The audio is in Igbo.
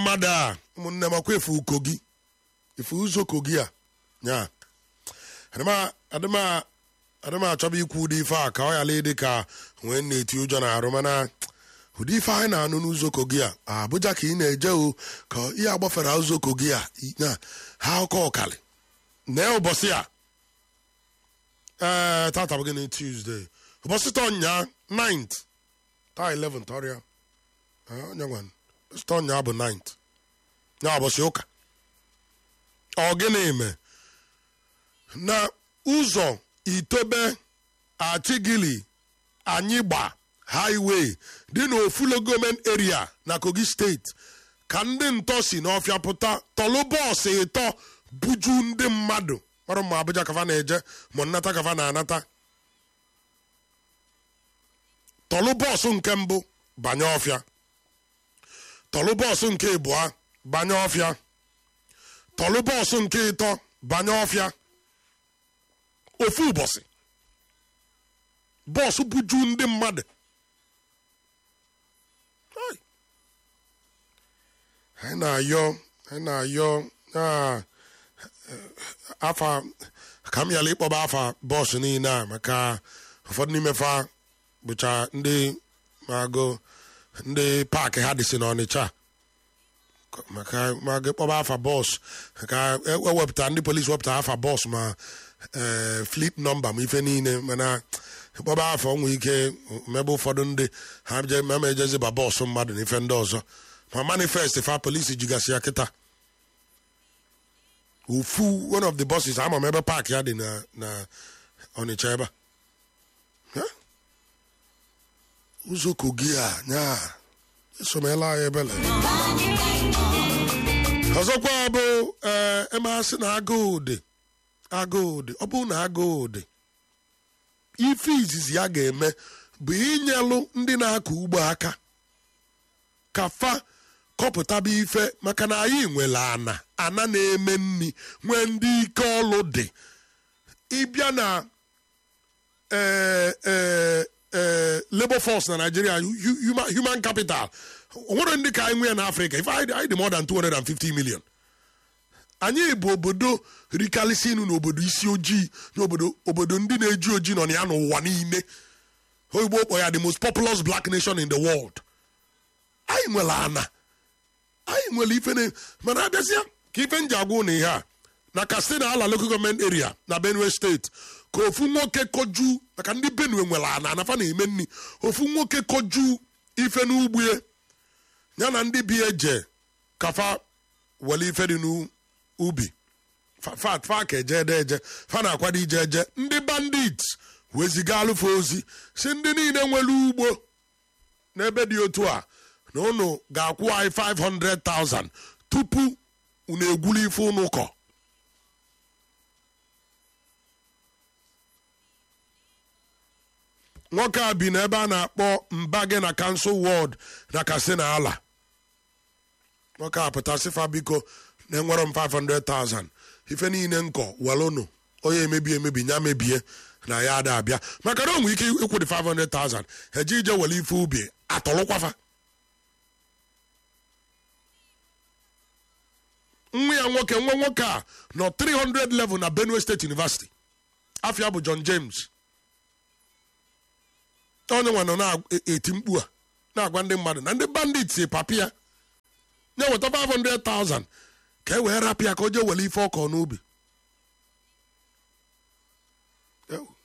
mmadụ a ụmụnne m akwa efu kogi efu ụzọ kogi a nya adịm achọba ikwu ụdị ife a ka ọ yala ịdị ka nwee na-eti ụjọ na arụ mana ụdị ife anyị na-anụ n'ụzọ kogi a abụja ka ị na-eje o ka ihe agbafere ụzọ kogi a na ha ọkọ ọkali na ụbọchị a ee tata bụ gịnị tuzdee ụbọchị tọ nya 9th taa 11th ọrịa onye nwan ụbọchị nya bụ 9th ya ụbọchị ụka ọ gịnị me na ụzọ itobe achigili anyịgba highway dị n'ofulo gọọmenti area na kogi steeti ka ndị ntọ si n'ọfịa pụta tọlụ bọọsụ ịtọ buju ndị mmadụ ọrụ ma abụja kafa na-eje ma nnata kafa na-anata tọlụ bọọsụ nke mbụ banye ọfịa tọlụ bọọsụ nke ịbụa banye ọfịa tọlụ bọọsụ nke ịtọ banye ọfịa ofu ụbọchị bọọsụ buju ndị mmadụ anyị na-ayọ anyị na-ayọ afa ka m yala ịkpọba afa bọọsụ niile a maka ụfọdụ n'ime fa bụcha ndị magụ ndị paakị ha dịsị n'ọnịcha maka maga ịkpọba afa bọọsụ ka ewepụta ndị polisi wepụta afa bọọsụ ma fleet nọmba ma ife niile mana ịkpọba afa ọnwụ ike mebe ụfọdụ ndị ha ma ejezeba bọọsụ mmadụ na ife ndị ọzọ ma manifest fa polisi jigasị ya kịta ofu one of the buses ama m ebe paakị ya dị na na ọnịcha ebe a ụzọ kogi a nya esomela anyị ebele ọzọkwa bụ ee emasị na agụụ dị agụụ dị ọ bụrụ na agụụ dị ife izizi ya ga-eme bụ inyelụ ndị na-akọ ugbo aka ka fa kọpụtaba ife maka na anyị nwere ana ana na-eme nri nwee ndị ike ọlụ dị ịbịa na labor force na Nigeria human capital onwere ndị ka anyị nwee na Afrịka ife anyị dị more than 250 million anyị bụ obodo rikalisi inu n'obodo isi ojii n'obodo obodo ndị na-eji ojii nọ na ya n'ụwa niile oyibo kpọ ya the most populous black nation in the world anyị nwere ana anyị nwere ife na mana abịazịa ka ife nji agwa na ihe a na Katsina ala local government area na Benue steeti ka ofu nwoke koju maka ndị Benue nwere ana anafa na-eme nri ofu nwoke koju ife n'ugbo ya na ndị bi eje kafa were ife dị n'ubi fat fa ka eje ede eje fa na-akwado ije eje ndị bandit weziga alụfe ozi si ndị niile nwere ugbo n'ebe dị otu a na unu ga-akwụ anyị 500,000 tupu unu egwulu ife unu kọ nwoke a bi n'ebe a na-akpọ mbage na kansụl wọd na katsina ala nwoke a pụtasịfa biko na-enwere m 500,000 ife niile nkọ welụnụ onye emebi emebi ya mebie na ya ada abịa maka na o nwere ike ịkwụ dị 500,000 eje ije were ife ubi atọlụkwafa nwa ya nwoke nwa nwoke a nọ 300 level na Benue State University afia bụ John James onye nwa nọ na-eti mkpu a na-agwa ndị mmadụ na ndị bandit si papi ya nye weta 500,000 ka e wee rapụ ya ka o jee were ife ọkọ n'ubi